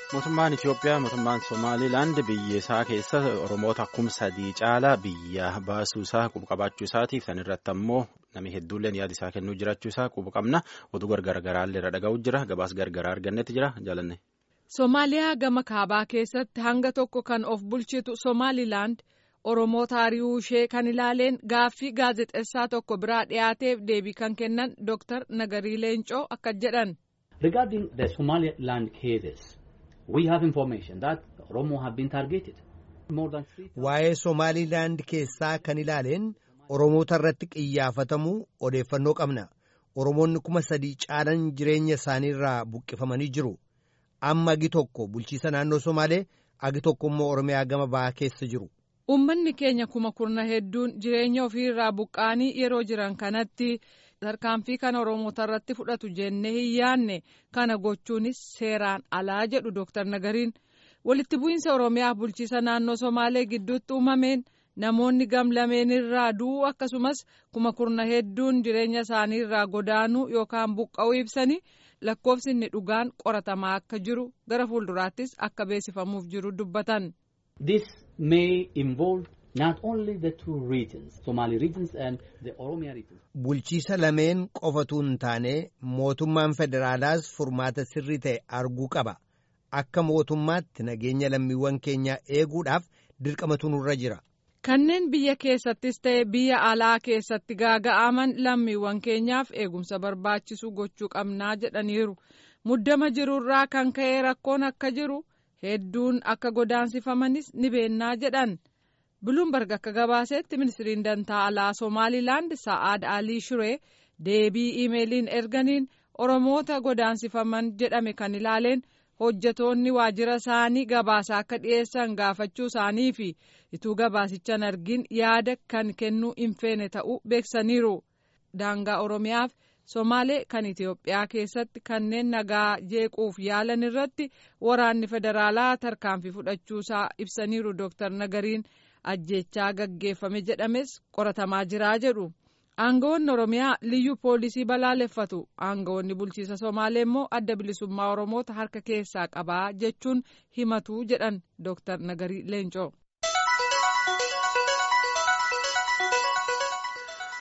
Mootummaan Itoophiyaa mootummaan Somaaliilaand biyya isaa keessa Oromoota kuma sadii caalaa biyya baasuu isaa quba qabaachuu isaatiif san irratti ammoo namni hedduulleen yaada isaa kennuu jiraachuu isaa quba qabna oduu gargaraallee irra dhaga'u jira gabaas gargaraa argannetti jira jaalanne. Somaaliyaa gama kaabaa keessatti hanga tokko kan of bulchitu Somaaliilaand Oromoota ari'uu ishee kan ilaaleen gaaffii gaazexeessaa tokko biraa dhiyaateef deebii kan kennan Dr. Nagarii Leencoo akka jedhan. Regarding the Somaliland cases, we have information that Oromo have been targeted. Waa'ee Somaalilaand keessaa kan ilaaleen Oromoota irratti qiyyaafatamuu odeeffannoo qabna. Oromoonni kuma sadii caalan jireenya isaaniirraa buqqifamanii jiru. Amma agi tokko bulchiisa naannoo Somaalee agi tokko immoo Oromiyaa gama bahaa keessa jiru. Uummanni keenya kuma kurna hedduun jireenya ofiirraa buqqaanii yeroo jiran kanatti tarkaanfii kana Oromoota irratti fudhatu jennee hin yaanne kana gochuunis seeraan alaa jedhu Dooktar Nagariin walitti bu'iinsa Oromiyaa bulchiisa naannoo Somaalee gidduutti uumameen namoonni gamlameen irraa du'uu akkasumas kuma kurna hedduun jireenya isaanii irraa godaanuu yookaan buqqa'uu ibsanii lakkoofsi inni dhugaan qoratamaa akka jiru gara fuulduraattis akka beeksifamuuf jiru dubbatan. This may involve not only the two regions, Somali regions and the Oromia region. Bulchiisa lameen qofatu hin taane mootummaan federaalaas furmaata sirrii ta'e arguu qaba. Akka mootummaatti nageenya lammiiwwan keenyaa eeguudhaaf dirqamatu nurra jira. Kanneen biyya keessattis ta'e biyya alaa keessatti gaaga'aman lammiiwwan keenyaaf eegumsa barbaachisu gochuu qabnaa jedhaniiru. Muddama jirurraa kan ka'e rakkoon akka jiru hedduun akka godaansifamanis ni beennaa jedhan. Buluumberg akka gabaasetti ministiriin dantaa alaa Somaalilaand Sa'aad Alii Shiree deebii iimeeliin erganiin Oromoota godaansifaman jedhame kan ilaaleen hojjetoonni waajjira isaanii gabaasa akka dhiyeessan gaafachuu isaanii fi ituu gabaasichan argin yaada kan kennuu hin feene ta'uu beeksaniiru. Daangaa Oromiyaaf Somaalee kan Itoophiyaa keessatti kanneen nagaa jeequuf yaalan irratti waraanni federaalaa tarkaanfii fudhachuusaa ibsaniiru Dooktar Nagariin. ajjechaa gaggeeffame jedhames qoratamaa jiraa jedhu aangawoonni oromiyaa liyyuu poolisii balaaleffatu aangawoonni bulchiisa somaalee immoo adda bilisummaa oromoota harka keessaa qabaa jechuun himatu jedhan dooktar nagarii leencoo.